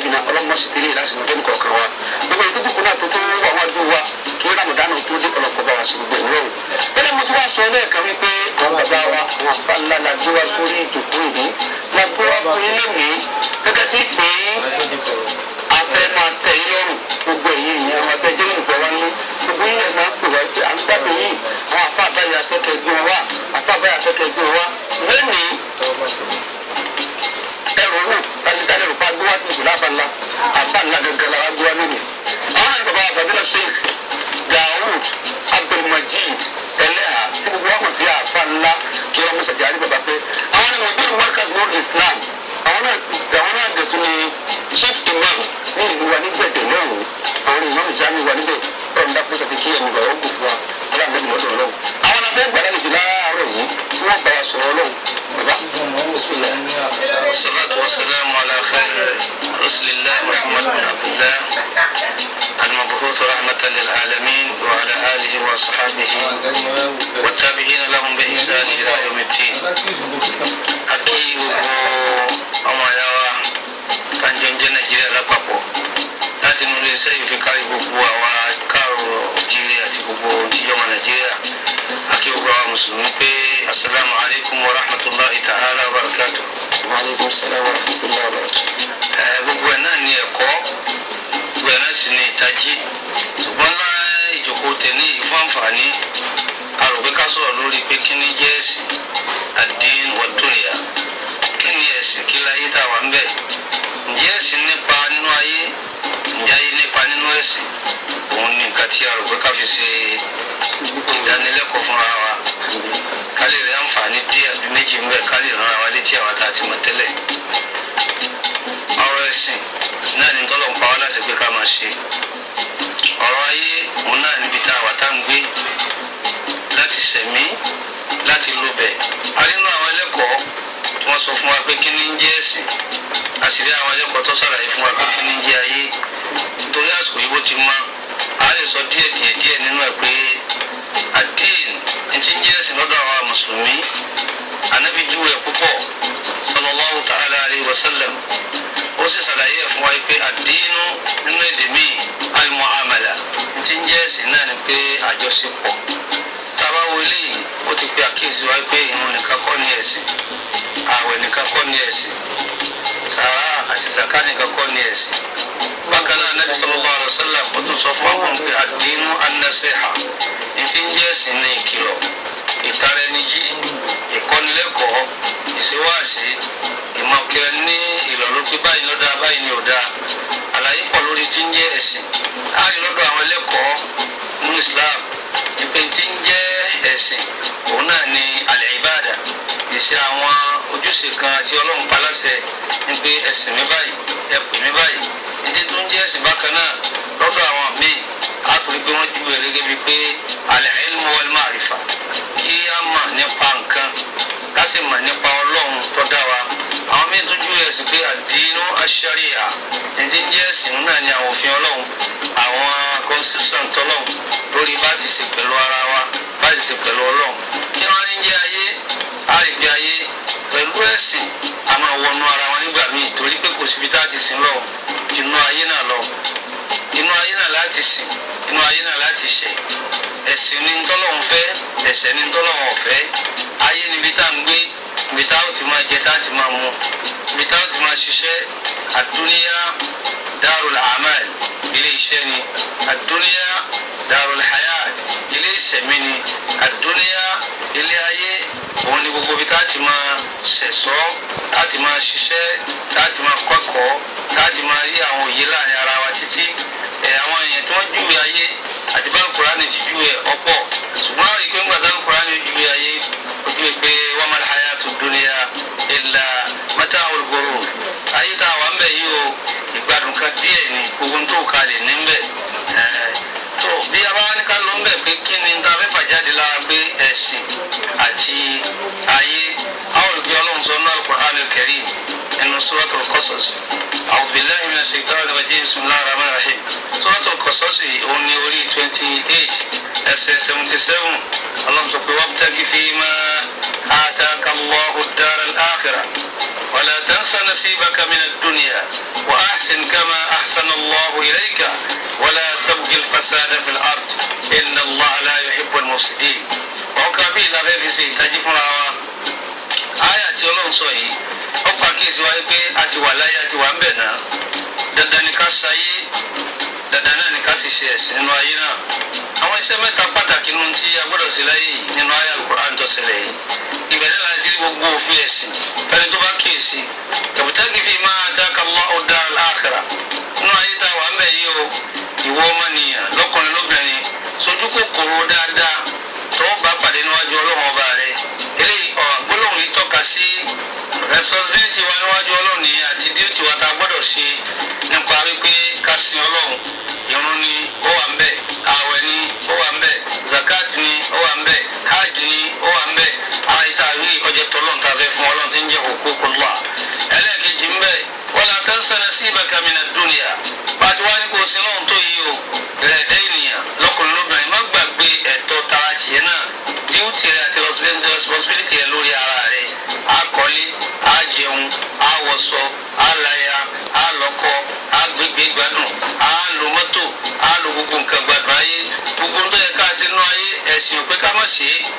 jìnnà ọlọ́mọ sì tẹ́lẹ̀ lásìkò fẹ́ni kọ̀ọ̀kan wa gbogbo ètò ìdìbò náà tó tó wà wájú wa kí ramadan tó dé ọlọ́kọ̀ bá wa sí gbogbo ìlú ọ̀hún. bẹ́ẹ̀ mo ti wá sọ lẹ́ẹ̀kan wípé àwọn bàbá wa àwọn àfa ńlá la gbé wa sórí ìdòkó ìlú la gbé wa fún ilé mi gẹ́gẹ́ bí pé afẹ́ máa tẹ̀ yín lọ́rùn gbogbo èyí ìyẹn wọn tẹ́ jẹ́nu ìfẹ́ wa ní gbogbo yín ẹ̀ máa ń pè wá pé à ń gbàgbé yìí àwọn àfa àbáyé akẹ́kẹ́ gbé wa àfa àbáyé akẹ́kẹ́ gbé wa lẹ́nìí ẹrù wò tàbí rò pa gbówá tó ìṣúná àbá ńlá àbá ńlá gẹ́gẹ́ la wá gbówá lónìí. àwọn náà ní bàbá àbàdìlà sheikh daoud abdulmajid ẹlẹ́hà tí gbogbo wa mọ̀ sí àfa ńlá kí wọ́n mọ̀sá jáde bàbá pé àwọn ni mọ̀bí workers world islam àwọn náà àwọn náà dẹ̀tún ni chief imam ní ìlú wa ní gbẹ̀dẹ̀ lọ́rùn àwọn imam jami wa níbẹ̀ ọ̀rọ̀ ńlá fún sàfikí ẹ̀mí bàbá ó kù fún wa aláǹdẹ̀ mọ̀ọ́dọ̀ lọ́wọ́ àwọn abẹ́ gbàdánù jù láàárọ̀ yìí tí wọ́n bá wa sọ̀rọ̀ lọ́wọ́ bàbá bismillah. والصلاة والسلام على خير رسل الله محمد بن عبد الله المبعوث رحمة للعالمين وعلى آله وأصحابه والتابعين لهم بإحسان إلى يوم الدين أكيد ọmọ ya wa kanjọ jẹ nàìjíríà lápapọ̀ láti inú iléeṣẹ́ yìí fi kárí gbogbo àwa káàrọ̀ òjìlé àti gbogbo tíjọba nàìjíríà àti gbogbo àwọn mùsùlùmí pé asalaamu alaykum wa rahmatulahi ta'ala wa barakatuh Waalaikum salaam wa rahmatullahi wa barakatuh. ẹ gbogbo ẹ náà ní ẹ̀kọ́ gbogbo ẹ náà sì ní ìtají ṣùgbọ́n náà ìjókòó tẹ̀lé ìfọ̀nfààní àròpé ká sọ̀rọ̀ lórí pé kí ni jẹ́ ẹ̀sìn àdín wàdúnyà kí ni ẹ̀sìn kí láyé tá a wà ń bẹ̀ ǹjẹ́ ẹ̀sìn nípa nínú ayé ǹjẹ́ ayé nípa nínú ẹ̀sìn òun ni nǹkan tí àròpé ká fi ṣe ìdánilẹ́kọ̀ọ́ fúnra wa ká lè rí àǹfààní díẹ̀ àbí méjì ń bẹ̀ ká lè rán àwa létí àwa tá a ti mọ̀ tẹ́lẹ̀ ọ̀rọ̀ ẹ̀sìn náà ní tọ́lọ̀ ń pa wá láti pé ká máa ṣe ọ̀rọ̀ ayé òun náà níbi tá a wà tá ń gbé láti sẹ̀mí láti lò bẹ̀ àrínú àwọn ẹlẹ́kọ̀ọ́ tí wọ́n sọ fún wa pé kí ni ń jẹ́ ẹ̀sìn àṣírí àwọn ẹlẹ́kọ̀ọ́ tó ṣàlàyé fún wa pé kí ni ń jẹ́ ayé nítorí àsìkò yìí bó ti mọ́ a lè sọ díẹ̀ díẹ̀ díẹ̀ nínú ẹ̀ pé àdéhìn ní ti ń jẹ́ ẹ̀sìn lọ́dọ̀ àwa mùsùlùmí ànábì júwe púpọ̀ sallallahu ta'ala alayhi wa sallam ó sì ṣàlàyé ẹ̀ fún wa pé àdínú nínú èdè míì al-mu'amala tí ń jẹ́ ẹ̀sìn náà ni pé àjọṣepọ̀ tábà wo eléyìí ó ti pe àkíyèsí wa pé ìrun nìkan kọ́ ní ẹ̀sìn ààwẹ̀ nìkan kọ́ ní ẹ̀sìn sàrà àti zaka nìkan kọ́ ní ẹ̀sìn bákan náà nabi sallallahu alayhi wa sallam ó tún sọ fún wa pé àdínú an-nasiha ní tí ń jẹ́ ẹ̀sìn ní ìkìlọ̀ ìtara ẹni jí ìkọ́nilẹ́kọ̀ọ́ ìṣèwáàsí ìmọ̀kìrẹ́ ní ìlọ́lọ́ pé báyìí ló dáa báyìí ni ò dáa àlàyé pọ̀ lórí tí ń jẹ́ ẹ̀sìn láàrin lọ́dọ̀ àwọn ẹlẹ́kọ̀ọ́ nínú Islam ìpè tí ń jẹ́ ẹ̀sìn òun náà ni alẹ́ ìbáàdà ìṣe àwọn ojúṣe kan tí Ọlọ́run pa láṣẹ ní pé ẹ̀sìn mi báyìí ẹ pè mí báyìí ìdí tó ń jẹ́ ẹ̀sìn bákan náà lọ́dọ̀ àwọn míì á torí pé wọ́n júwèé gẹ́gẹ́ bíi pé alẹ́ ilmu wal ma'rifa kí á mọ̀ nípa nǹkan ká sì mọ̀ nípa ọlọ́run tó dá wa àwọn míín tó júwe ẹ̀sìn pé àdínú aṣáríà ẹ̀dín jẹ́ ẹ̀sìn náà ni àwọn òfin ọlọ́run àwọn constitution tọ́lọ́run lórí bá ti ṣe pẹ̀lú ara wa bá ti ṣe pẹ̀lú ọlọ́run kí wọ́n ní jẹ́ ayé àrígbé ayé pẹ̀lú ẹ̀sìn a máa wọnú ara wọn nígbà míì torí pé kò síbi tá a ti sìn lọ inú ayé náà lọ inú ayé náà láti sìn inú ayé náà láti ṣe ẹ̀sìn ní ntọ́lọ́hún fẹ́ ẹ̀sẹ̀ ní ntọ́lọ́hún ọ̀fẹ́ ayé níbi tá à ń gbé ibi tá ó ti máa jẹ tá a ti máa mu ibi tá ó ti máa ṣiṣẹ́ àdúnyá darul amal ilé iṣẹ́ ni àdúnyá darul hayat ilé ìṣẹ̀mí ni àdúnyá ilé ayé òun ni gbogbo ibi tá a ti máa ṣẹ̀ṣọ́ tá a ti máa ṣiṣẹ́ tá a ti máa kọ́kọ̀ọ́ tá a ti máa rí àwọn òye láàrin ara wa títí ẹ̀ àwọn èèyàn tí wọ́n júwe ayé àti bá Kùránì ti júwe ọ̀pọ̀ ṣùgbọ́n àwọn ìpín gbàdá Kùránì júwe ayé ojú pé wọ́n máa hayà tó dúnìyà illa mata'ul ghurur ayé tá a wà ń bẹ̀ yìí o ìgbádùn kan díẹ̀ ni gbogbo tó kalẹ̀ níbẹ̀ tó bí a bá wá ní ká ló ń bẹ̀ pé kí ni ta fẹ́ fàjáde lára pé ẹ̀sìn àti ayé àwọn olùgbé ọlọ́run ọlọ́run sọ náà Al-Qur'an al-Karim nínú Suratul Qasas a'udhu billahi minash shaitani rajim bismillahir rahmanir rahim Suratul Qasas òun ní orí twenty eight ẹsẹ̀ seventy seven ọlọ́run sọ pé wabtaghi fima ataka Allahu ad-dara al-akhirah wala tansa nasibaka min ad-dunya wa ahsin kama ahsana Allahu ilayka wala tabghi al-fasada fil ard inna Allaha la yuhibbu al-mufsidin ọkà bí ìlànà fi ṣe ìtají fúnra wa àyà tí ọlọ́run sọ yìí ó pàkíyèsí wa pé a ti wà láyé a ti wà ń bẹ̀ náà dandan ni ká ṣayé dandan náà ni ká sì ṣe ẹ̀sìn nínú ayé náà àwọn iṣẹ́ mẹ́ta pàtàkì nínú tí a gbọ́dọ̀ sí láyé yìí nínú àyà Al-Qur'an tó ṣẹlẹ̀ yìí ìbẹ̀rẹ̀ láti rí gbogbo òfin ẹ̀sìn fẹ́ni tó bá kíyèsí tabtaghi fima ataka Allahu ad-dar al-akhirah nínú ayé tá a wà ń bẹ̀ yìí o ìwọ ọmọnìyàn lọ́kùnrin lóbìnrin sojú kòkòrò dáadáa tó bá pàdé níwájú ọlọ́run ọba rẹ eléyìí ọ̀ gbólóhùn yìí tọ́ka sí responsibility wa níwájú ọlọ́run nìyẹn àti duty wa tá a gbọ́dọ̀ ṣe nípa wípé ká sin ọlọ́run irun ni ó wà ń bẹ̀ ààwẹ̀ ni ó wà ń bẹ̀ zakat ni ó wà ń bẹ̀ hajj ni ó wà ń bẹ̀ àwọn ìta àwí ọjọ́ tọ́lọ́run tá a fẹ́ fún ọlọ́run tí ń jẹ́ huququllah ẹlẹ́ẹ̀kejì ń bẹ̀ wala tansa nasibaka mina dunya bàtí wá ní kò sí lóhun tó yí o rẹ̀ẹ́dẹ́ ènìyàn lọ́kùnrin lóbìnrin má gbàgbé ẹ̀tọ́ tara tiẹ̀ náà díwùtì rẹ̀ àti responsibility rẹ̀ lórí ara rẹ̀ á kọ́lé á jẹun á wọṣọ á láya á lọ́kọ á gbégbé gbádùn á lo mọ́tò á lo gbogbo nǹkan gbádùn ayé gbogbo ń tó yẹ ká ṣe nínú ayé ẹ̀sìn òpé ká má ṣe é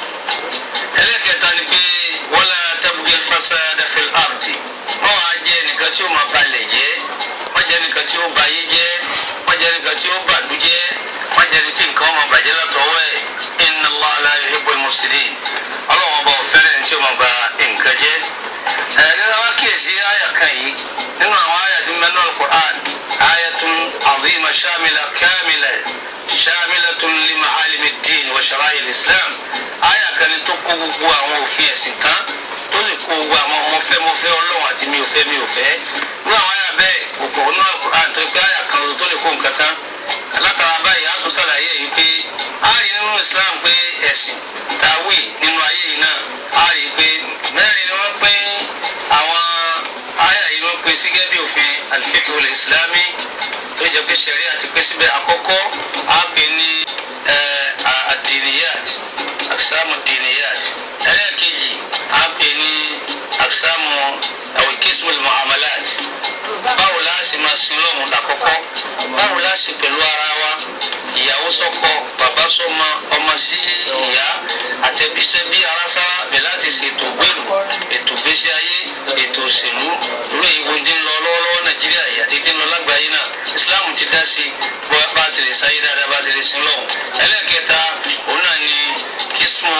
ẹlẹ́kẹta ni pé wala tabghil fasada fil ardi wọ́n wá jẹ́ ẹnìkan tí ó máa balẹ̀ jẹ́ wọ́n jẹ́ ẹnìkan tí ó ba ayé jẹ́ wọ́n jẹ́ ẹnìkan tí ó bàlú jẹ́ wọ́n jẹ́ ẹni tí nǹkan máa bàjẹ́ látọwọ́ ẹ̀ inna Allah la yuhibbul mufsidin ọlọ́wọ́n bá fẹ́rẹ̀ ní tí ó máa ba nǹkan jẹ́. ẹ̀ẹ́dẹ́gbẹ́ wá kíyèsí àyà kan yìí nínú àwọn àyà tí mẹ́nu al-Qur'an ayatun azima shamila kamila shamilatun li ma'alimi ad-din wa shara'i al-islam àyà kan ní tó kó gbogbo àwọn òfin ẹ̀sìn tán tó sì kó gbogbo àwọn mo fẹ́ mo fẹ́ ọlọ́run àti mi ò fẹ́ mi ò fẹ́ ní àwọn àyà bẹ́ẹ̀ gbogbo ọ̀nà Al-Qur'an tó gbé àyà kan tó lè kó nǹkan tán látara báyìí a tún ṣàlàyé yìí pé a rí nínú Islam pé ẹ̀sìn tàwí nínú ayé yìí náà a rí pé mẹ́rin ni wọ́n pín àwọn àyà yìí wọ́n pín sí gẹ́gẹ́ bí òfin al-fiqh al-islami tó jẹ́ pé sẹ̀rí àti pé síbẹ̀ àkọ́kọ́ a pè ní ad-diniyat aqsamu ad-diniyat ẹlẹ́ẹ̀kejì a pè ní aqsamu àwọn qismu al-muamalat báwo la ṣe máa sin lọ́hùn lákọ́kọ́ báwo la ṣe pẹ̀lú ara wa ìyàwó sọ́kọ bàbá sọ́mọ ọmọ sí ìyá àtẹ̀bíṣẹ́ bí ara sára bẹ̀ láti ṣètò gbèrú ètò gbèsè ayé ètò òṣèlú lórí ìwé tí ń lọ lọ́wọ́lọ́wọ́ nàìjíríà yìí àti tí ń lọ lágbàáyé náà islam ti dá sí bá a ṣe lè sáyé dáadáa bá a ṣe lè sin lọ́hùn ẹlẹ́kẹta òun náà ni kismu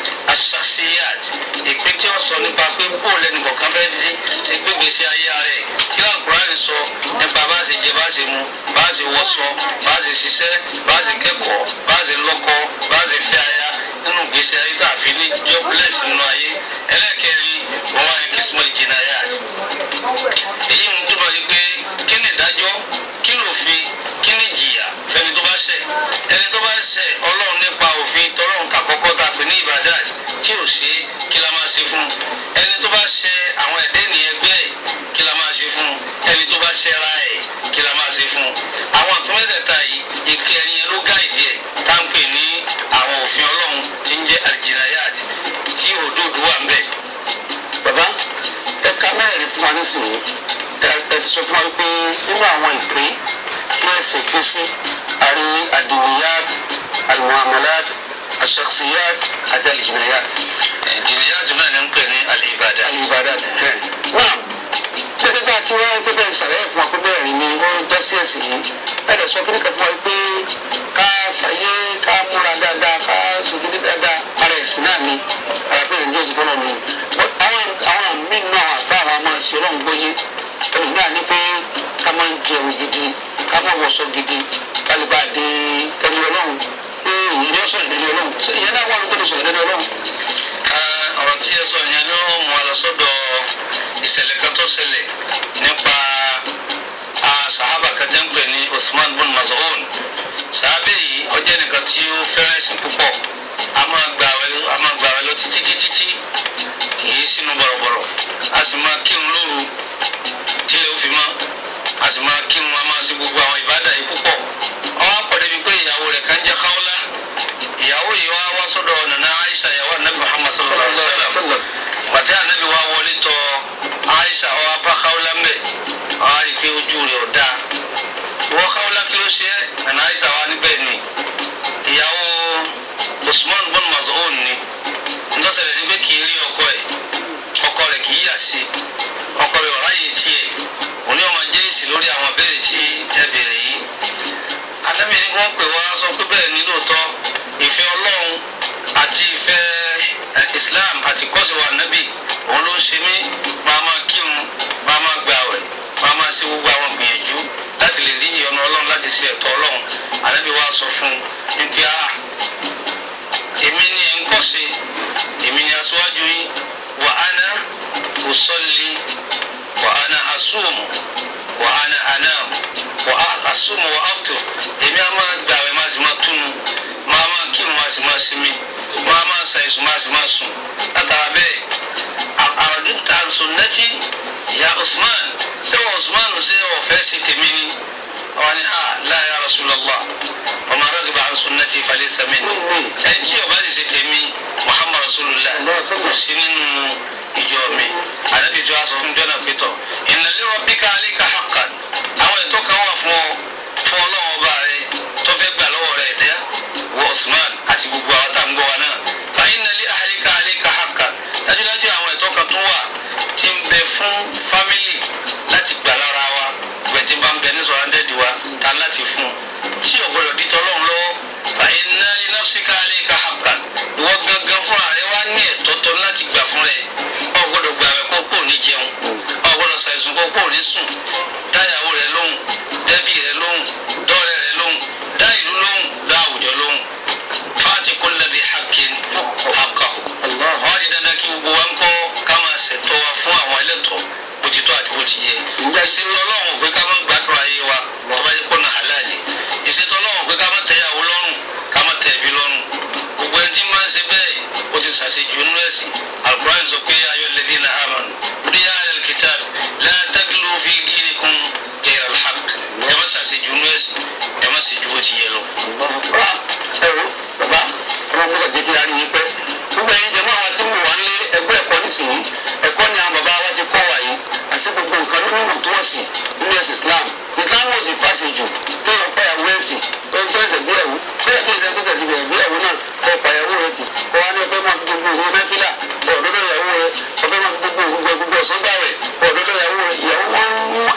asasiyat ìpín tí wọ́n sọ nípa pé bóòlù ẹnì kọ̀ọ̀kan fẹ́ di ṣe gbé gbèsè ayé rẹ̀ kí Al-Qur'ani sọ nípa bá a ṣe jẹ bá a ṣe mu bá a ṣe wọṣọ bá a ṣe ṣiṣẹ́ bá a ṣe kẹ́kọ̀ọ́ bá a ṣe lọ́kọ bá a ṣe fẹ́ aya nínú gbèsè ayé tá a fi ní jobless nínú ayé ẹlẹ́kẹrin wọ́n wá ní kismu jinayat èyí ń túbọ̀ ní pé kí ni ìdájọ́ kí lòfin kí ni ìjìyà fẹ́ni tó bá ṣẹ̀ ẹni tó bá ṣẹ̀ ọlọ́run nípa òfin tọ́lọ́run kàkọ́kọ́ tá a pè ní ìbàdàn tí ò ṣe kí la máa ṣe fún ẹni tó bá ṣẹ̀ àwọn ẹ̀dẹ́ nìyẹn gbé ẹ̀ kí la máa ṣe fún ẹni tó bá ṣẹ̀ ra ẹ̀ kí la máa ṣe fún àwọn àtúmẹ̀tẹ̀ta yìí ìkẹ́ ẹni yẹn ló gáìdì ẹ̀ tá ń pè ní àwọn òfin ọlọ́run tí ń jẹ́ aljinayat tí òdòdó wà ń bẹ̀. bàbá ẹ̀ka mẹ́rin fún wa nísìnyí ẹ ẹ ti sọ fún wa pé nínú àwọn ìpín tí ẹ̀sìn pín sí àrí àdìníyàt àlùmọ̀àmọ́lát àṣàkṣiyàt àti àlìjìnàyàt. jinayat náà ní ń pè ní al-ibadat. àlìbàdà ẹ̀ náà gẹ́gẹ́ bá a ti wá gẹ́gẹ́ ìṣàlẹ̀ fún wa pé bẹ́ẹ̀ ni wọ́n já sí ẹ̀sìn yìí ẹ̀ dẹ̀ sọ fún nípa fún wa pé ká ṣàyé ká múra dáadáa ká ṣòdodo dáadáa ara ẹ̀sìn náà ni ara pé ìrìnjẹ́ òsì fọlọ́ ni àwọn àwọn míì náà àbá àwọn ọmọ ìṣe ọlọ́run gbóyé ẹlòmí náà ní pé ká máa ń jẹun gidi ká máa wọṣọ gidi ká lè bá a dé ẹni ọlọ́run pé ìyẹn ní ọ̀sán ìdẹ́ni ọlọ́run ìyẹn náà wà ló gbọ́dọ̀ sọ ìdẹ́ni ọlọ́run. ọ̀rọ̀ tí ẹ sọ yẹn ló mú wa lọ sọ́dọ̀ ìṣẹ̀lẹ̀ kan tó ṣẹlẹ̀ nípa sahaba kan tẹ́ ń pè ní Usman bin Maz'un sàábẹ̀ yìí ó jẹ́ nìkan tí ó fẹ́ràn ẹ̀sìn púpọ̀ a máa gbà wẹ̀ a máa gbà wẹ̀ lọ títí títí tí kìí sínú bọ̀rọ̀bọ̀rọ̀ a sì máa kírun lóru tílẹ̀ ó fi mọ́ a sì máa kírun a máa ṣe gbogbo àwọn ìbádà yìí púpọ̀ ọwọ́ àpọ̀dé bíi pé ìyàwó rẹ̀ kan jẹ́ káwọ́lá ìyàwó yìí wá wá sọ́dọ̀ nana Aisha ìyàwó anabi Muhammad sallallahu alayhi wa sallam bàtí anabi wa wọlé tọ̀ Aisha ọwọ́ apá káwọ́lá mbẹ́ ọwọ́ àrí pé ojú rẹ̀ ọ̀dà wọ́n káwọ́lá kí ló ṣe é nana Aisha wa níbẹ̀ ni ìyàwó Usman bin Maz'un ni ntọ́sẹ̀lẹ̀ ní pé kì í rí ọkọ ẹ̀ ọkọ rẹ̀ kì í yà sí ọkọ rẹ̀ ọ̀rá yìí tiẹ̀ òní ọmọ jẹ́ èsì lórí àwọn abẹ́rẹ́ tí ẹ bèrè yìí àtẹ́mi ní wọ́n pè wá sọ pé bẹ́ẹ̀ ni lóòótọ́ ìfẹ́ ọlọ́run àti ìfẹ́ Islam àti kọ́sìwà nábì òun ló ń ṣe mí máa máa kírun máa máa gbààwẹ̀ máa máa ṣe gbogbo àwọn gbìyànjú láti lè rí ìyọ́nú ọlọ́run láti ṣe ẹ̀tọ́ ọlọ́run ànábì wa sọ fún un ní pé a èmi ni ẹ̀ ń kọ́ sí èmi ni aṣáájú yín wà á ná usalli wà á ná asúmù wà á ná anam wà á asúmù wà á tó èmi á máa gbà wẹ̀ máa sì máa túnu máa máa kírun máa sì máa sinmi máa máa ṣàìsùn máa sì máa sùn látara bẹ́ẹ̀ àròdún àrùsùn nẹ́tí ìyá Usman ṣé wọ́n Usman ṣe ọ̀fẹ́ sí tèmi ni wọ́n ní ah la ya Rasulullah ọmọ aráàlú an sunnati falaysa minni ẹni tí ọba ti ṣe tèmi Muhammad Rasulullah kò sí nínú ìjọ mi àdàbí tó a sọ fún jọ́nà pétọ̀ inna li rabbika alayka haqqan àwọn ètò kan wà fún ọ fún ọlọ́wọ́ ọba rẹ tó fẹ́ gbà lọ́wọ́ rẹ dẹ́ wọ Usman àti gbogbo àwọn tá à ń gbọ́ wa náà fa inna li ahlika alayka haqqan dájúdájú àwọn ètò kan tún wà tí ń bẹ fún fámìlì láti gbà lára wa gbẹ̀tí bá ń bẹ ní sọ̀rọ̀ ndẹ́ẹ̀dì wa ta láti fún tí o gbọdọ̀ di tọ́lọ́run lọ́wọ́ fa inna li nafsika alayka haqqan ìwọ gangan fúnra rẹ wá ní ẹ̀tọ́ tọ́ láti gbà fún rẹ o gbọdọ̀ gbà rẹ kó kó ní jẹun o gbọdọ̀ ṣàìsùn kó kó ní sùn dáyàwó rẹ lóhùn dẹ́bí rẹ lóhùn dọ́rẹ́ rẹ lóhùn dá ìlú lóhùn dá àwùjọ lóhùn fáàtì kulli dhi haqqin haqqahu wọ́n di dandan kí gbogbo wa ń kọ́ ká máa ṣètò wa fún àwọn ẹlẹ́tọ̀ọ́ bó ti tó àti bó ti yẹ. ìṣètò ọlọ́run pé ká má gbàdúrà ayé wa tó bá yẹ kó na halali. ìṣètò ọlọ́run pé ká má tẹ ìyàwó lọ́rùn ká má tẹ ẹbí lọ́rùn. gbogbo ẹni tí máa ń ṣe bẹ́ẹ̀ ó ti ṣàṣejù nínú ẹ̀sìn. alukur'an sọ pé ayọ̀ lẹ́dí na amanu. ní yàrá kitab la taglu fi dinikum ghayra al-haqq. ẹ má ṣàṣejù nínú ẹ̀sìn ẹ má ṣe ju bó ti yẹ lọ. ẹ̀rọ bàbá ọmọ mọ́sá jẹ́ kí a rí yín pẹ́ gbogbo ẹ̀yin jẹ́ mọ́ àwọn tí mo wà ń lé ẹgbẹ́ ẹ̀kọ́ nísìnyí ẹ̀kọ́ ni àwọn bàbá wa ti kọ́ wa yìí àti gbogbo nǹkan nínú ìlú tó wọ́n sì nínú ẹ̀sìn Islam Islam ò sì fàṣẹ jù tó lọ pa ìyàwó ẹ̀ tì tó ń fẹ́ ẹ̀sẹ̀ gbéyàwó bẹ́ẹ̀ kí ẹ̀sẹ̀ tó tẹ̀sí gbéyàwó náà kọ́ pa ìyàwó rẹ̀ tì kọ́ wa ní ọ̀fẹ́ máa fi gbogbo òun mẹ́fílà ọ̀dọ́dọ̀ ìyàwó rẹ̀ ọ̀fẹ́ máa fi gbogbo òun gbogbo ọ̀sán gbà rẹ̀ ọ̀dọ́dọ̀ ìyàwó rẹ̀ ìyàwó wọn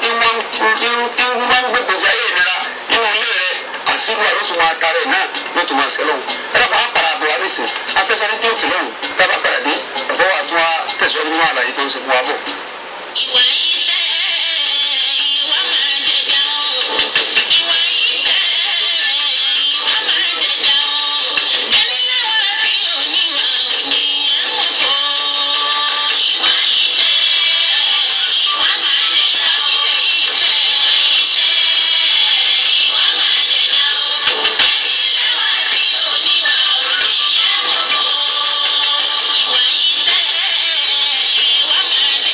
ń gbogbo sí ayé ìnira nínú ilé rẹ̀ àṣírí àlóṣù máa tarẹ̀ náà ló tún máa ṣẹlẹ̀ wọn. ẹ̀rọ kan á para àbọ̀ wa nísìn afẹ́sẹ́ni tí ó fi lọ́hùn tábà padà dé ẹ̀fọ́ wa tún wá tẹ̀síwájú nínú àlàyé tó ń ṣe fún wa bọ̀. ìwà ilẹ̀ ìwà máa jẹjà o ìwà ilẹ̀ ìwà máa jẹjà o ẹni láwa tí oníwà òní ẹ̀wọ̀n fọ́ ìwà ilẹ̀ ìwà máa jẹjà o ìtẹ̀ ìtẹ̀ ìwà máa jẹjà o ẹni láwa tí oníwà òní ẹ̀wọ̀n fọ́ ìwà ilẹ̀ ìwà máa jẹjà o.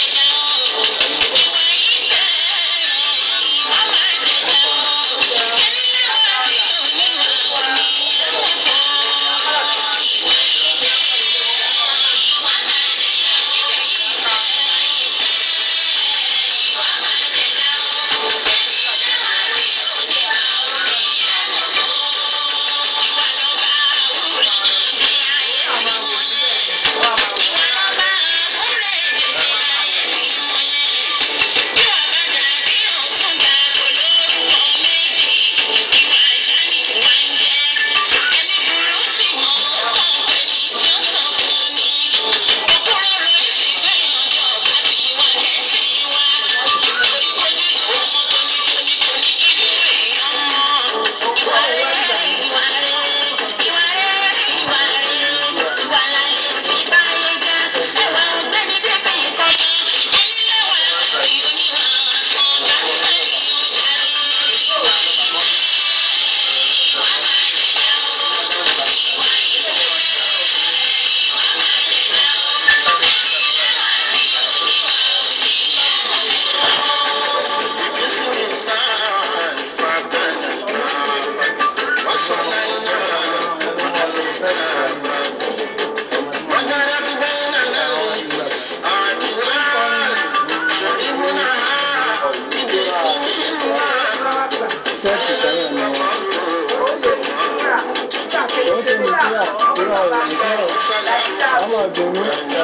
ọmọ ìdùnnú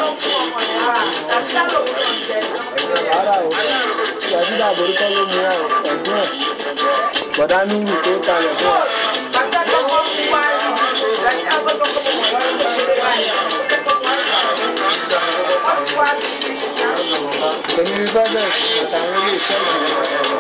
wàhálà o ìgbà tí bàbá orúkọ ló mú ọ ẹ̀gbọ́n ẹ̀ bọ̀dá nínú tó ń talẹ̀ fún ọ. èmi rí bẹ́ẹ̀ àtàwọn ilé iṣẹ́ ìjìnlẹ̀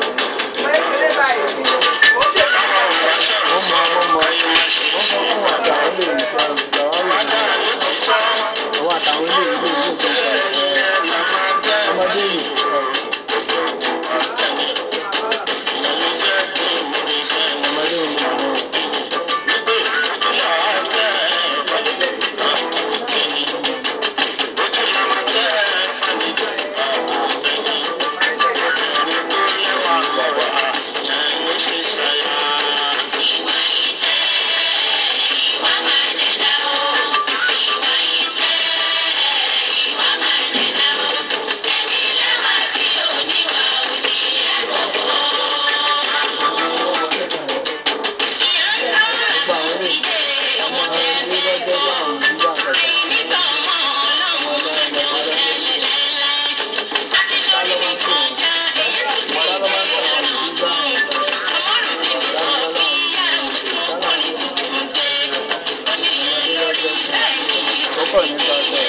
wọ́n mọ wọ́n mọ wọ́n sọ fún àtàwọn ilé ìjọ ìjọba àwọn àtàwọn ilé ìlú ìlú ìjọba ọmọdé yìí. ọmọdé yìí àwọn. gbogbo àwọn ilé ọmọ ilé lọ́jọ́ bá àwọn ìdílé àkọ́kọ́. ó pọ̀ nípa ọ̀sẹ̀.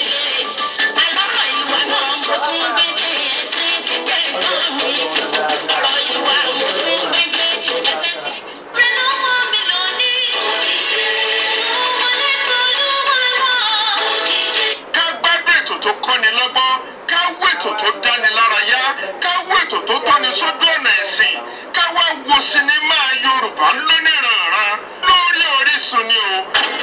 ká gbádùn ètò tó kọ́ni lọ́gbọ́n ká wé ètò tó dáni lárayá ká wé ètò tó tọ́ni sójú ọ̀nà ẹ̀sìn ká wá wo sinimá yorùbá lóníranran lórí orísun ni o.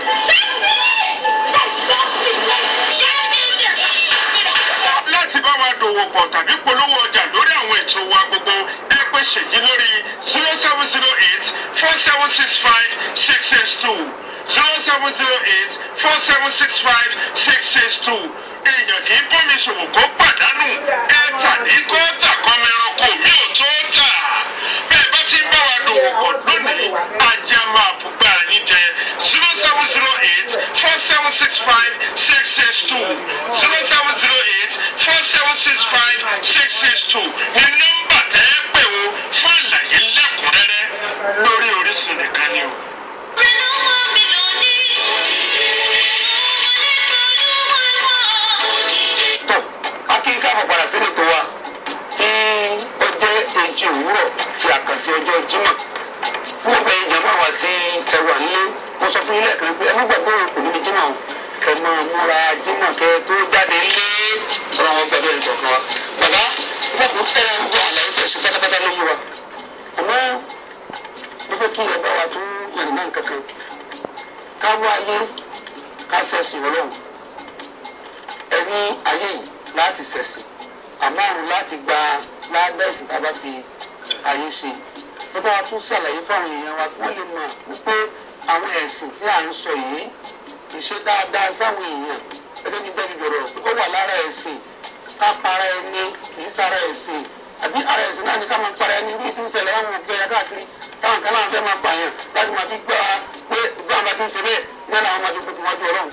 láti bá wa dòwò pọ̀ tàbí polówó ọjà lórí àwọn ètò wa gbogbo ẹ pè ṣèyí lórí zero seven zero eight four seven six five six six two zero seven zero eight four seven six five six six two èèyàn kì í bómi ṣòwò kó pàdánù ẹ tà ní kó tà kọ́mọ ẹranko mi ò tó tà bẹ́ẹ̀ bá ti ń bá wa dòwò pọ̀ lónìí ajá máa bùgbà yín jẹ zero seven zero eight four seven six five six six two zero seven zero eight four seven six five six six two ní nọ́mbà tẹ́ ẹ pè o fún àlàyé lẹ́kùnrẹ́rẹ́ lórí Orísun nìkan ni o. tó akínká àpapàdà sílẹ̀ tó wa tí ó jẹ́ èjì òwúrọ̀ tí a kàn sí ọjọ́ jímọ̀ fún ọgbà ìjàmbá wa tí ẹ wà nílé mo sọ fún yín lẹ́ẹ̀kan pé ẹ má gbàgbé òkú níbi jímọ̀ o kẹ máa múra jímọ̀ kẹ tó jáde lé ọ̀rọ̀ wọn gbàgbé ẹ̀jọ̀ kan wa. bàbá bàbá ẹ wọ àlàyé tẹ̀sí pátápátá ló yé wa àmọ́ mo fẹ́ kí ẹ bá wa tún yẹn náà kankan ká wá ayé ká sẹ́sìn ọlọ́run ẹni ayé yìí láti ṣẹ̀sìn àmọ́ àrùn láti gba ládẹ́sì tá a bá fi ayé ṣe ló bá wa tún ṣàlàyé fáwọn èèyàn wa kí wọ́n lè mọ̀ wípé àwọn ẹ̀sìn tí à ń sọ yìí ìṣe dáadáa sáwọn èèyàn gẹ́gẹ́ bí bẹ́ẹ̀ dọ̀rọ̀ ó wà lára ẹ̀sìn ká para ẹni kì í sára ẹ̀sìn àbí ara ẹ̀sìn náà ni ká máa para ẹni bí tí ń ṣẹlẹ̀ àwọn òfin ẹ̀yà káàkiri táwọn kan náà fẹ́ máa pààyàn láti máa fi gbọ́ pé ìgbà máa ti ń ṣe bẹ́ẹ̀ ní àwọn ọmọdé tó ti wájú ọlọ́run.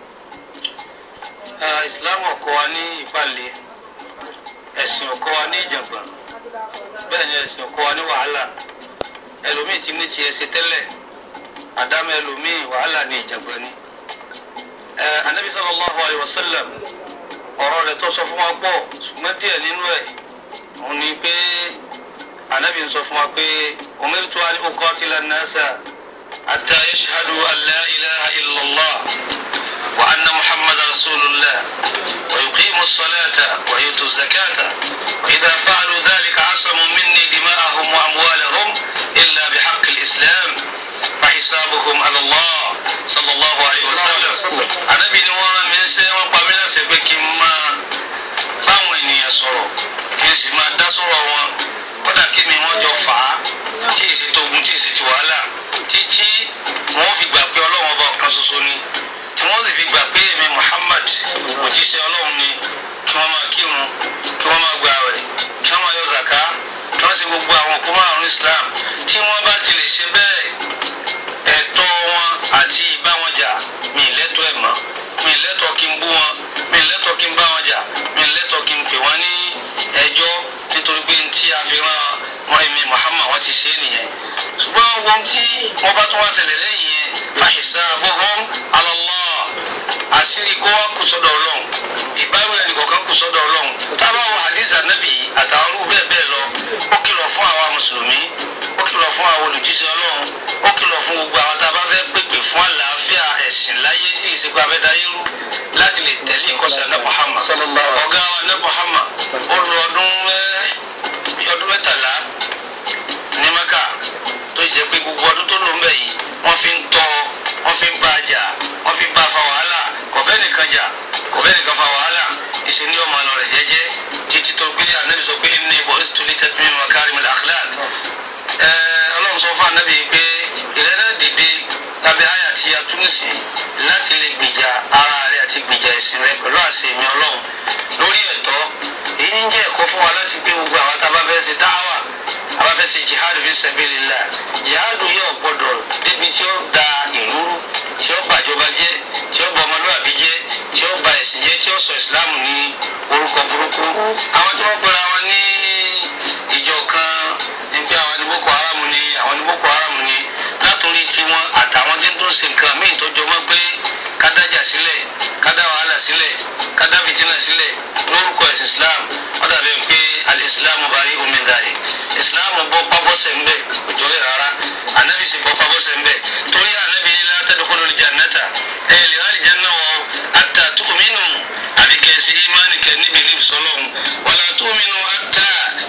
islam ọkọ wa ní ìpàlẹ ẹ̀sìn ọkọ wa ní ìjàngbọ̀n bẹ́ẹ̀ ni ẹ̀sìn ọkọ wa ní wàhálà ẹlòmíì ti ní tiẹ̀ ṣe tẹ́lẹ̀ àdámọ̀ ẹlòmíì wàhálà ní ìjàngbọ̀n ni. ẹ anabi sallallahu alayhi wa sallam ọ̀rọ̀ rẹ̀ tó sọ fún wa gbọ́ ṣùgbọ́n díẹ̀ nínú ẹ̀ òun ni pé anabi ń sọ fún wa pé umirtu an uqatila an-nasa hatta yashhadu an la ilaha illallah. وأن محمد رسول الله ويقيموا الصلاة ويؤتوا الزكاة وإذا فعلوا ذلك عصموا مني دماءهم وأموالهم إلا بحق الإسلام فحسابهم على الله صلى الله عليه وسلم أنا بنوا من سيما قبل سبك ما báwọn ènìyàn sọ̀rọ̀ kí n sì máa dá sọ̀rọ̀ wọn kódà kí mi wọ́n jọ fà á tí èsì tó ogun tí èsì ti wàhálà títí wọ́n fi gbà pé ọlọ́run ọba ọ̀kan ṣoṣo ni tí wọ́n sì fi gbà pé èmi Muhammad òjíṣẹ́ ọlọ́run ni kí wọ́n máa kírun kí wọ́n máa gbààwẹ̀ kí wọ́n máa yọ zàká kí wọ́n sì gbogbo àwọn òkú márùn-ún Islam tí wọ́n bá ti lè ṣe bẹ́ẹ̀ ẹ̀tọ́ wọn àti ìbá wọn jà mi ì lẹ́tọ̀ọ́ ẹ̀ mọ́ mi ì lẹ́tọ̀ọ́ kí n bú wọn fi ran wọn èmi Muhammad wọn ti ṣe é nìyẹn ṣùgbọ́n ohun tí wọ́n bá tún wá ṣẹlẹ̀ lẹ́yìn yẹn fahisabuhum ala Allah àṣírí kó wá kù sọ́dọ̀ ọlọ́run ìbáwí ẹnì kọ̀ọ̀kan kù sọ́dọ̀ ọlọ́run tábà wọ hadith anabi àtàwọn olú bẹ́ẹ̀ bẹ́ẹ̀ lọ ó kìlọ̀ fún àwa mùsùlùmí ó kìlọ̀ fún àwọn olùjíṣẹ́ ọlọ́run ó kìlọ̀ fún gbogbo àwọn tá a bá fẹ́ pèpè fún àlàáfíà ẹ̀sìn láyé tí ìsìnkú abẹ́dáyé rú láti lè tẹ̀lé ìkọ́sẹ̀ ẹ̀ Muhammad ọ̀gá wa ẹ̀ Muhammad ó lo ọdún mẹ́ ọdún mẹ́tàlá ní Mẹ́kà tó jẹ́ pé gbogbo ọdún tó lò ń bẹ̀ yìí wọ́n fi ń tọ́ wọ́n fi ń bá a jà wọ́n fi ń bá a fa wàhálà kò fẹ́ nìkan jà kò fẹ́ nìkan fa wàhálà ìṣe ní ọmọ àlọ́ rẹ̀ jẹ́jẹ́ títí tó gbé anabi sọ pé ní ibò ìsìtúlì tẹ́tùmí makarim al-akhlaq ọlọ́run sọ fún anabi pé ìrẹ́lẹ̀ dìde lábẹ́ àyà tí a tún sí láti lè gbìjà ara rẹ̀ àti gbìjà ẹ̀sìn rẹ̀ pẹ̀lú àṣẹ ìmí ọlọ́run lórí ẹ̀tọ́ èyí ń jẹ́ ẹ̀kọ́ fún wa láti gbé gbogbo àwọn tá a bá fẹ́ ṣe dáwà a bá fẹ́ ṣe jihad fi sabilillah jihad yóò gbọdọ̀ débi tí ó da ìlú tí ó bàjọba jẹ́ tí ó bọ ọmọlúwàbí jẹ́ tí ó ba ẹ̀sìn jẹ́ tí ó sọ ìsìláàmù ní orúkọ burúkú àwọn tí wọ́n pera wọn ní ìjọ kan ní pé àwọn ní boko haram ni àwọn ní boko haram ni látòrí tiwọn àtàwọn tí ń tún ṣe nǹkan míì tó jọmọ́ pé kádájà sílẹ̀ kádá wàhálà sílẹ̀ kádá fìtínà sílẹ̀ lórúkọ ẹ̀sìn islam wọ́n dàbí pé al-islam bari omi dàrí islam bọ́ pábọ́sẹ̀ ń bẹ̀ òjò rẹ̀ rárá anabi sì bọ́ pábọ́sẹ̀ ń bẹ̀ torí anabi ní la tadkhulul jannata ẹ̀ lè rà àlìjáná wọ̀ hatta tu'minu àbí kẹ́sì ìmánì kẹ́ níbi ní ìsọlọ́hún wala tu'minu hatta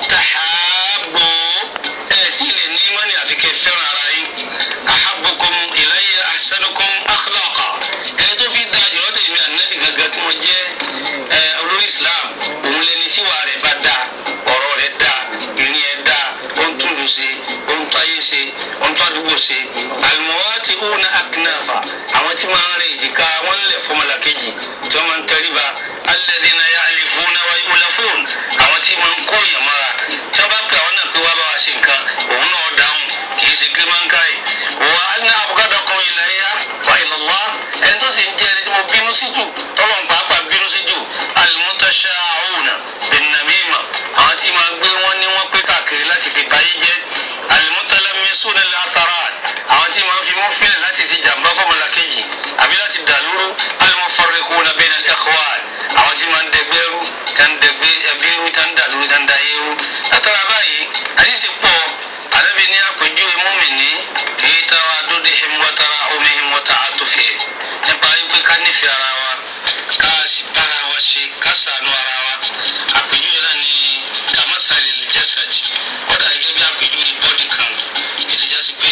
tahabbu ẹ̀ tí ì lè ní ìmánì àbí kẹ́ fẹ́ràn ara yín ahabbukum ilayya ahsanukum akhlaqa ẹni tó fi dáa jùlọ dé mi ànábì gàgà tí mo jẹ́ ẹ olórí islam òun lẹni tí wàá rẹ̀ bá dáa ọ̀rọ̀ rẹ̀ dáa ìrìn ẹ̀ dáa ó ń tún lù ṣe ó ń tún ayé ṣe ó ń tún àdúgbò ṣe àlùmọ́wátì òun akínáfà àwọn tí wọ́n ń rìn èjìká wọ́n lẹ̀ fọmọlá kejì tí wọ́n máa ń tẹríba alladhina ya'lifuna wa yu'lafun àwọn tí wọ́n ń kó èèyàn mọ́ra tí wọ́n bá pè àwọn náà pé wá bá wa ṣe nǹkan òun náà dáhùn kì í ṣe gírímánkáì wà á ní abghadakum ilayya wa ilallah ẹni tó sì ń jẹ́ ẹni tí mo bínú sí jù tọ́lọ̀ ń pàápàá bínú sí jù al-mutasha'una bin-namima àwọn tí máa gbé wọn ní wọn pé káàkiri láti fi báyé jẹ́ al-mutalamisuna lil-atharat àwọn tí máa fi mú fílẹ̀ láti ṣe jàmbá fọmọlá kejì àbí láti dàlúrú al-mufarriquna bayna al-ikhwan àwọn tí máa ń dẹgbẹ́rú tán dẹgbẹ́ ẹbí rú tán dàlúrú tán dayé rú látara báyìí àdìsí pọ̀ àdàbí ní àpèjúwe mùmínì fi tawaddudihim wa tarahumihim wa ta'atufihim nípa wípé ká nífẹ̀ẹ́ ara wa ká sì bára wa ṣe ká ṣàánú ara wa àpèjúwe náà ní kamathali al-jasad kódà gẹ́gẹ́ bí àpèjúwe bọ́dì kan ètò jásí pé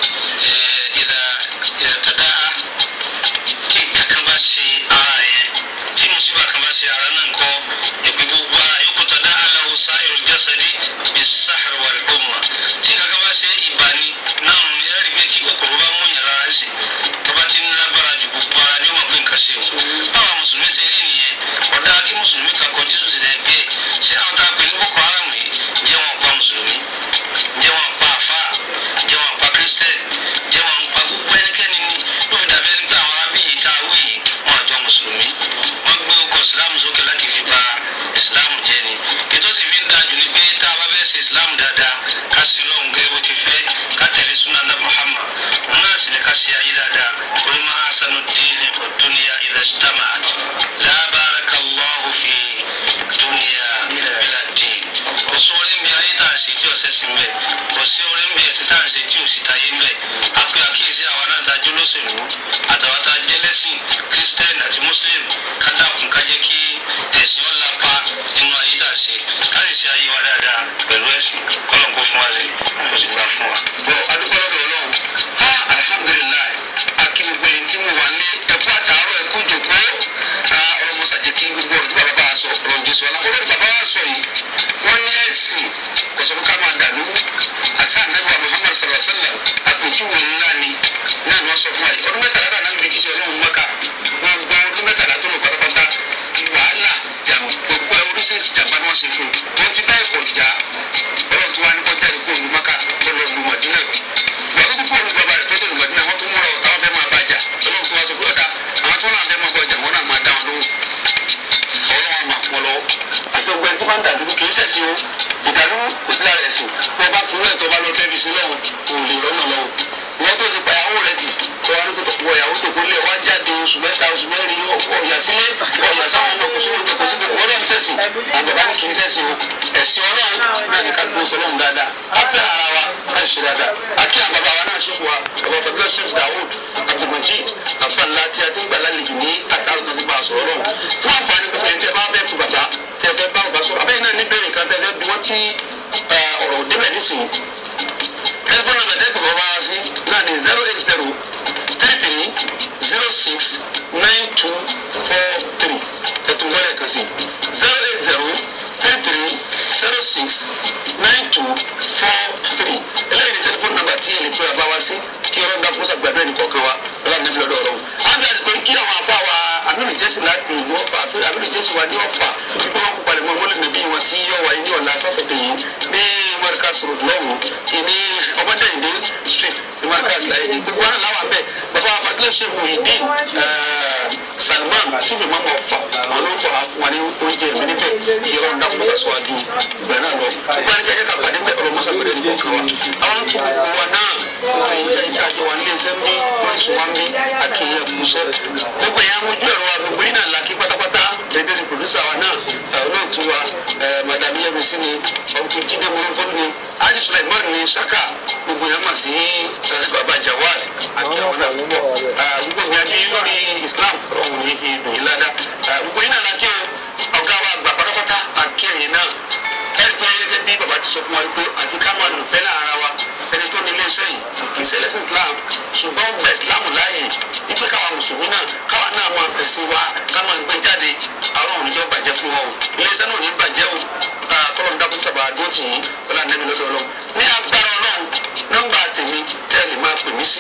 ìdá ìdá tadaa tí kankan bá ṣe ara yẹn tí mùsùlùmí kan bá ṣe ara náà kọ́ ẹ̀pẹ́ gbogbo ara yòókù tadaa lahu sa'irul jasadi bis-sahr wal-humma tí kankan bá ṣe ìbàní náà ní ẹ̀rí pé kí kòkòrò bá mú yàrá rẹ̀ sí tó bá ti ń lágbára ju gbogbo ara ní ọmọ pé nǹkan ṣe o báwa mùsùlùmí ṣe rí nìyẹn ọ̀dà kí mùsùlùmí kan kọ jésù ti dẹ̀ gbé ṣé àwọn tá a pè ní boko haram yìí jẹ́ wọn pa mùsùlùmí jẹ́ wọn pa àfà jẹ́ wọn pa kírísítẹ́nì jẹ́ wọn pa gbogbo ẹnikẹ́ni ní ló fi dàbí ẹni pé àwọn arábí yìí tá a wí yìí wọn àjọ mùsùlùmí wọn gbé ọkọ̀ ìsìlámù sókè láti fi ba ìsìlámù jẹ́ ni ètò sì fi ń dájú ni pé tá a bá fẹ́ ṣe ìsìlámù dáadáa ká sí lọ́hùn gẹ́gẹ́ bó ti fẹ́ ká tẹ̀lé súnà náà Muhammad wọn náà sì ní ká ṣe ayé dáadáa wọ́n máa sanu díìnì dúnìyà idha ijtama'at la barakallahu fi dúnìyà bila dín kò sí orí mi ayé tá à ń ṣe tí ọ̀sẹ̀ sí mbẹ́ kò sí orí mi ẹ̀sìn tá à ń ṣe tí òsì táyé mbẹ́ àpè àkíyèsí àwọn náà dájú lóṣèlú àtàwọn tá a jẹ́ lẹ́sìn kírísítẹ́nì àti mùsùlùm kátàkùn ká jẹ́ kí ẹ̀sìn ọ̀ lápá nínú ayé tá à ń ṣe ká lè ṣe ayé wa dáadáa pẹ̀lú ẹ̀sìn kọ́lọ̀ kó fún wa sí kó sì gbà fún wa. bọ́ adúgbò lọ́dọ̀ ọlọ́run ha alihamudulilayi akíngbé tí mo wà ní ẹkú àtàárọ̀ ẹkú jòkó ọ̀rọ̀ mọ́sàjẹ́ kí gbogbo ọ̀rọ̀ tí bàbá bá a sọ ọ̀rọ̀ jésù ọ̀la ọ̀rọ̀ tí bàbá wa sọ yìí wọ́n ní ẹ̀sìn kọ̀sọ̀kọ̀ ká máa dàlú àṣà ànábì wa muhammad sallallahu alaihi wa sallam àpèjúwe ńlá ni náà ni wọ́n sọ fún wa yìí ọdún mẹ́tàlá náà nàbí jíjẹ ọlọ́run mọ́ká gbogbo ọdún mẹ́tàlá tó lọ pátápátá wàhálà jàmù gbogbo oríṣiríṣi jàmbá ni wọ́n ṣe fún un tó ti báyìí kọ̀ já ọlọ́run tó wá ní kọjá ìkó òun mọ́ká tó lọ lu mọ̀dínà wọ́n tó kó òun bàbá rẹ̀ tó dé lu mọ̀dínà wọ́n tó múra ọ̀tá wọn fẹ́ máa bàjá ọlọ́run tó wá sọ pé ọ̀dà àwọn tó náà fẹ́ máa bọ̀jà wọn náà máa dá wọn lóhùn ọlọ́run àmà fún ọ lọ́wọ́. àti ọgbẹ́ni tí wọ́n ń dàdúró kì í ṣẹ̀sìn o ìdàlú kò sí lára ẹ̀sìn wọ́n bá kúrò ẹ̀ tó bá lọ tẹ́bi sí lọ́wọ́ kò lè rọ́nà lọ́wọ́ wọ́n tó ti pa ìyàwó rẹ̀ tì kọ́ wa ní kó wọ ìyàwó tó kó lé wá jáde oṣù mẹ́ta oṣù mẹ́rin ọ̀yà sílé ọ̀yà sáwọn ọmọ kò sówó kò sí wọ́n lọ́n sẹ́sìn àwọn bàbá ní kì í sẹ́sìn o ẹ̀sìn ọlọ́run náà ní ká dúró sọlọ́run dáadáa á fẹ́ ara wa á ṣe dáadáa á kí àwọn bàbá wa náà ṣe fún wa bàbá fàdúrà ṣe fún Dawud Abdulmajid àfàlà tí a ti ń gbà lálejò ní àtàwọn tó ti bá a sọ̀rọ̀ lọ́wọ́ fún àǹfààní pẹ̀sẹ̀ tẹ bá bẹ́ẹ̀ fún bàbá tẹ fẹ́ bá bàbá sọ̀rọ̀ abẹ́yìn náà ní bẹ́ẹ̀ nìkan tẹ fẹ́ bí wọ́n ti ọ̀rọ̀ débẹ̀ nísìnyí tẹlifóònù náà tẹ́ bàbá wa sí náà ní zero eight zero three three zero six nine two four three ẹ̀tún wọlé kan sí zero eight zero three three zero six nine two four three eléyìí ní tẹlifóònù nàmbà tí ẹ lè fẹ́ bàbá wa sí kí ọlọ́run dá fúnṣà gbàdúrà ní kọ̀ọ̀kan wa ọlọ́run ní fílọ́dọ̀ ọlọ́run. àwọn àti pé kí àwọn afá wa amínú jésù láti ìlú ọ̀fà àti amínú jésù wa ní ọ̀fà tí wọ́n kó palẹ̀ mọ́ mọ́lẹ̀ níbí wọn tí yọ wáyé ní ọ̀la sátọ̀dẹ̀ yìí ní mọ́ríkà sọ̀rọ̀ lọ́wọ́ ní ọmọdéyìndé street ní mọ́ríkà láyé gbogbo wọn làwọn abẹ́ bàbá fadúrà ṣe mú ìdí salman tí mi máa mọ̀ fà wọn ló fà fún wa ní oúnjẹ mi níbẹ̀ kí ọlọ́run dá mọ́sá sọ àdúrà ìgbà náà lọ gbogbo ẹni jẹ́jẹ́ ká pàdé bẹ́ẹ̀ ọlọ́run mọ́sá pẹ̀lú ẹni kọ̀ọ̀kan wa àwọn tó gbogbo wa náà wọ́n ń jẹ́ ìjà àjọ wa nílé iṣẹ́ mi wọ́n sùn wá mi àkìyẹ kùsẹ́ gbogbo ẹ̀yà mojú ẹ̀rọ wa gbogbo yín náà làkí pátápátá dédé ní pòdúsà wa náà olóòtú wa madame yẹmísí ni ọkùnrin jíde mọ́lẹ́fọ́n ni adi sulaiman ni saka gbogbo yẹn mà sí baba jawad àti àwọn náà púpọ̀ gbogbo yẹn bí lórí islam ọ̀hún yìí fi dùn yín ládàá gbogbo yín náà lákẹ́ o ọ̀gá wa gbà pátápátá àkẹ́yìn náà ẹ̀rí pé gẹ́gẹ́ bí baba ti sọ fún wa pé àti ká máa lò fẹ́ lára wa ẹni tó ní iléeṣẹ́ yìí kì í ṣe ẹlẹ́sìn islam ṣùgbọ́n gba islam láàyè ipe káwa mùsùlùmí náà káwa náà máa tẹ̀sí wa ká máa gbé jáde àwọn òníjọ́ bàjẹ́ fún wa o iléeṣẹ́ náà ò ní bàjẹ́ o kọ́lọ̀ ń dákun sábà dó tì yín wọlé ànábi lọ́dọ̀ ọlọ́run ní agbára ọlọ́run nọ́mbà tèmi tẹ́lẹ̀ máa pè mí sí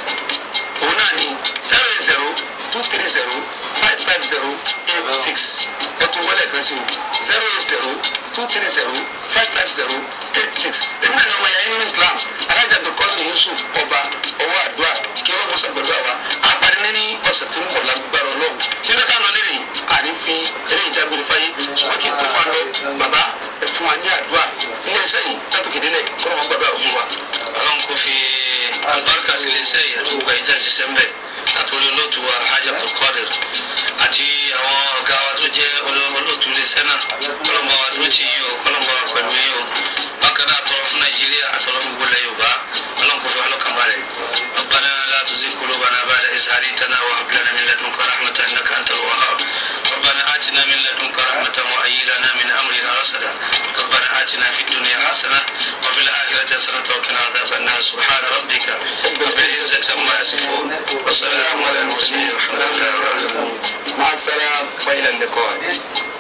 òun náà ní zero eight zero two three zero five five zero eight six ẹtù wọlé kan sí o zero eight zero two three zero five five zero eight six èmi náà ní ọmọ yẹn nínú islam alájà dọkọsí yusuf ọba ọwọ́ àdúrà kí wọ́n mọ̀ sàgbẹ̀dọ̀ àwa àpàdé ní ọ̀sẹ̀ tó ń bọ̀ lágbára ọlọ́run sílé ká lọ lérè àní fi eré ìjágbére fáyé ṣùgbọ́n kí n tó máa lọ bàbá ẹ fún wa ní àdúrà ilé iṣẹ́ yìí látòkè délẹ̀ kó wọn gbàdúrà òun wa. ọlọ́run kò fi àlùbáríkà sí iléeṣẹ́ yìí àti gbogbo ẹ̀jẹ̀ ṣiṣẹ́ mbẹ́ àtòlè olóòtú wa hajj abdulkadir àti àwọn ọ̀gá wa tó jẹ́ olóòtú iléeṣẹ́ náà kọ́lọ́mbà wa tó ti yín o kọ́lọ́mbà wa pẹ̀lú yín o bákan náà àtọ̀rọ̀ fún nàìjíríà àtọ̀rọ̀ fún gbogbo ilẹ̀ yorùbá ọlọ́run kò fi wá lọ́kàn balẹ̀ ربنا لا تزغ قلوبنا بعد إذ هديتنا وهب لنا من لدنك رحمة إنك أنت الوهاب ربنا آتنا من لدنك رحمة وهيئ لنا من أمرنا رشدا ربنا آتنا في الدنيا حسنة وفي الآخرة حسنة وقنا عذاب النار سبحان ربك رب العزة عما يصفون وسلام على المرسلين والحمد لله رب العالمين مع السلامة وإلى اللقاء